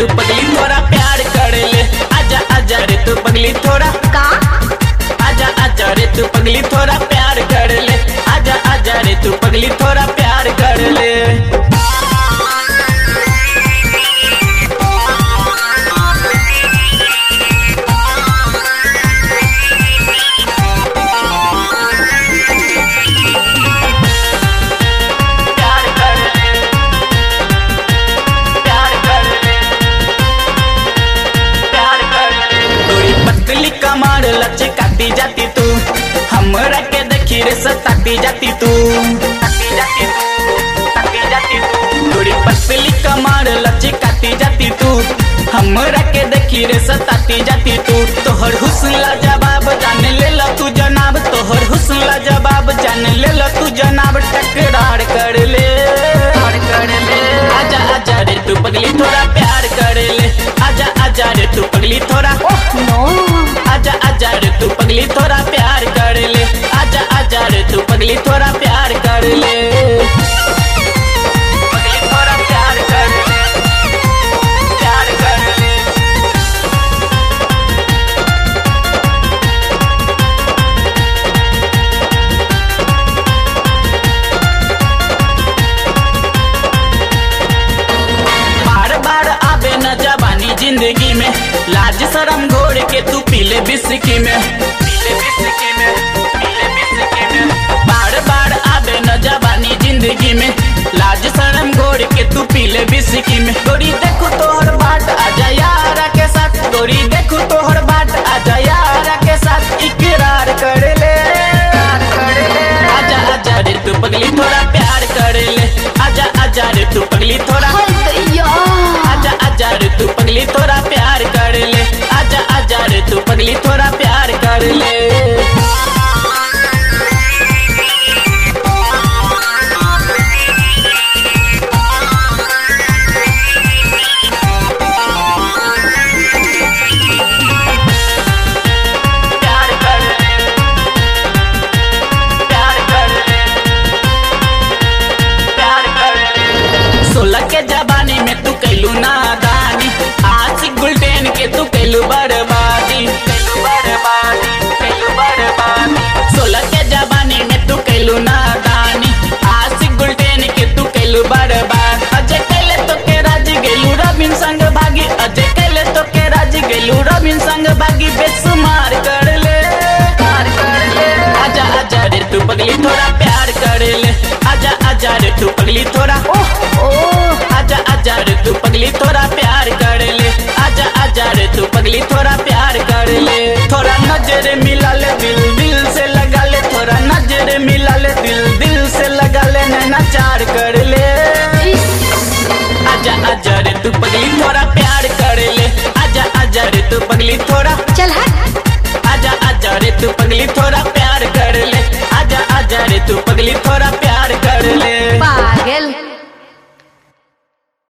तू पगली थोड़ा प्यार कर ले आजा आजा रे तू पगली थोड़ा का आजा आजा रे तू पगली थोड़ा प्यार कर ले आजा आजा रे तू पगली थोड़ा प्यार कर ले प्यार कर ले प्यार कर ले प्यार कर ले तोरी पतली कमर लच काटी जाती तू हमरा के देखी रे सताती जाती तू ताती जाती तू ताती जाती तू तोरी पतली कमर लच काटी जाती तू हमरा के देखी रे सताती जाती तू तोहर हुस्न ला जवाब जान ले ला तू जनाब तोहर हुस्न ला जवाब जान ले ला तू जनाब टकरार कर ले प्यार कर ले आजा आजा रे तू पगली थोड़ा प्यार कर ले आजा आजा रे तू पगली थोड़ा नो आजा आजा रे तू पगली थोड़ा प्यार कर ले आजा आजा रे तू पगली थोड़ा प्यार कर ले पगली थोड़ा प्यार कर ले प्यार कर ले बार बार आवे न जवानी जिंदगी में लाज शरम घोड़ के तू पीले बिस्की में पीले बिस्की में पीले बिस्की में बार बार आवे न जवानी जिंदगी में लाज शरम घोड़ के तू पीले बिस्की में गोरी देखो तोहर बाट आजा यारा के साथ गोरी देखो तोहर बाट आजा यारा के साथ इकरार कर ले प्यार कर ले आजा आजा रे तू पगली थोड़ा प्यार कर ले आजा आजा रे तू पगली थोड़ा दैया आजा आजा रे तू पगली थोड़ा प्यार कर ले आजा आजा रे तू पगली थोड़ा प्यार कर ले प्यार कर ले प्यार कर ले प्यार कर ले सोलह के जवानी में तू कैलू नादानी आशिक गुलटेन के तू कैलू बर्बादी कैलू बर्बादी कैलू बर्बादी सोलह के जवानी में तू कैलू नादानी आशिक गुलटेन के तू कैलू बर्बाद अजय कैले तो के राज गेलू रबिन संग भागी अजय कैले तो के राज गेलू रबिन संग भागी बेसुमार कर ले प्यार कर ले आजा आजा रे तू पगली थोड़ा प्यार कर ले आजा आजा रे तू पगली थोड़ा ओ आजा आजा रे तू पगली थोड़ा प्यार कर ले आजा आजा रे तू पगली थोड़ा प्यार कर ले थोड़ा नजर मिला ले दिल दिल से लगा ले थोड़ा नजर मिला ले दिल दिल से लगा ले नैना चार कर ले आजा आजा रे तू पगली थोड़ा प्यार कर ले आजा आजा रे तू पगली थोड़ा चल हट आजा आजा रे तू पगली थोड़ा प्यार कर ले आजा आजा रे तू पगली थोड़ा